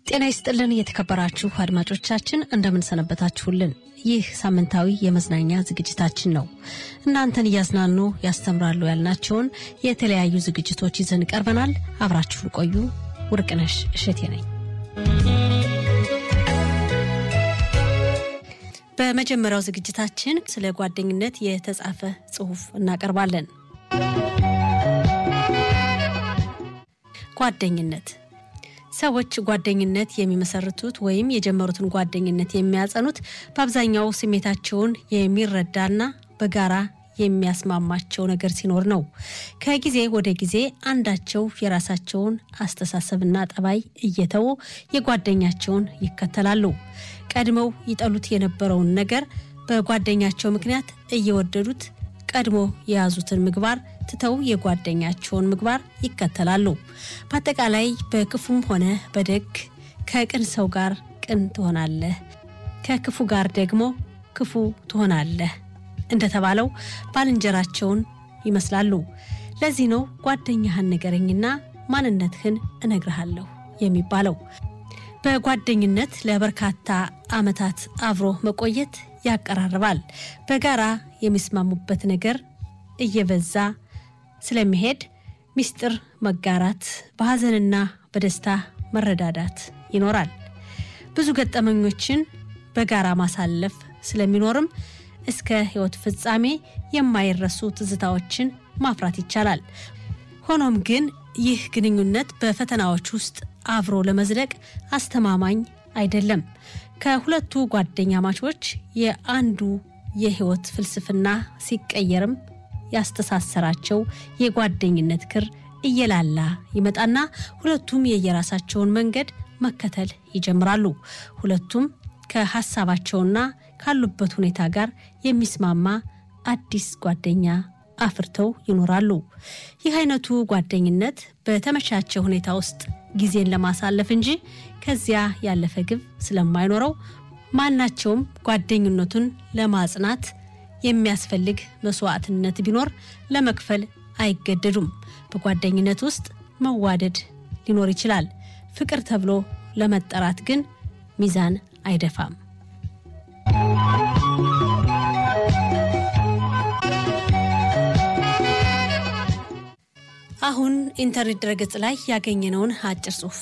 ጤና ይስጥልን የተከበራችሁ አድማጮቻችን እንደምንሰነበታችሁልን። ይህ ሳምንታዊ የመዝናኛ ዝግጅታችን ነው። እናንተን እያዝናኑ ያስተምራሉ ያልናቸውን የተለያዩ ዝግጅቶች ይዘን ቀርበናል። አብራችሁን ቆዩ። ውርቅነሽ እሸቴ ነኝ። በመጀመሪያው ዝግጅታችን ስለ ጓደኝነት የተጻፈ ጽሑፍ እናቀርባለን። ጓደኝነት ሰዎች ጓደኝነት የሚመሰርቱት ወይም የጀመሩትን ጓደኝነት የሚያጸኑት በአብዛኛው ስሜታቸውን የሚረዳና በጋራ የሚያስማማቸው ነገር ሲኖር ነው። ከጊዜ ወደ ጊዜ አንዳቸው የራሳቸውን አስተሳሰብና ጠባይ እየተዉ የጓደኛቸውን ይከተላሉ። ቀድመው ይጠሉት የነበረውን ነገር በጓደኛቸው ምክንያት እየወደዱት ቀድሞ የያዙትን ምግባር ትተው የጓደኛቸውን ምግባር ይከተላሉ። በአጠቃላይ በክፉም ሆነ በደግ ከቅን ሰው ጋር ቅን ትሆናለህ፣ ከክፉ ጋር ደግሞ ክፉ ትሆናለህ እንደተባለው ባልንጀራቸውን ይመስላሉ። ለዚህ ነው ጓደኛህን ንገረኝና ማንነትህን እነግርሃለሁ የሚባለው። በጓደኝነት ለበርካታ ዓመታት አብሮ መቆየት ያቀራርባል። በጋራ የሚስማሙበት ነገር እየበዛ ስለሚሄድ ሚስጥር መጋራት፣ በሐዘንና በደስታ መረዳዳት ይኖራል። ብዙ ገጠመኞችን በጋራ ማሳለፍ ስለሚኖርም እስከ ሕይወት ፍጻሜ የማይረሱ ትዝታዎችን ማፍራት ይቻላል። ሆኖም ግን ይህ ግንኙነት በፈተናዎች ውስጥ አብሮ ለመዝለቅ አስተማማኝ አይደለም። ከሁለቱ ጓደኛ ማቾች የአንዱ የሕይወት ፍልስፍና ሲቀየርም ያስተሳሰራቸው የጓደኝነት ክር እየላላ ይመጣና ሁለቱም የየራሳቸውን መንገድ መከተል ይጀምራሉ። ሁለቱም ከሀሳባቸውና ካሉበት ሁኔታ ጋር የሚስማማ አዲስ ጓደኛ አፍርተው ይኖራሉ። ይህ አይነቱ ጓደኝነት በተመቻቸ ሁኔታ ውስጥ ጊዜን ለማሳለፍ እንጂ ከዚያ ያለፈ ግብ ስለማይኖረው ማናቸውም ጓደኝነቱን ለማጽናት የሚያስፈልግ መስዋዕትነት ቢኖር ለመክፈል አይገደዱም። በጓደኝነት ውስጥ መዋደድ ሊኖር ይችላል። ፍቅር ተብሎ ለመጠራት ግን ሚዛን አይደፋም። አሁን ኢንተርኔት ድረገጽ ላይ ያገኘነውን አጭር ጽሑፍ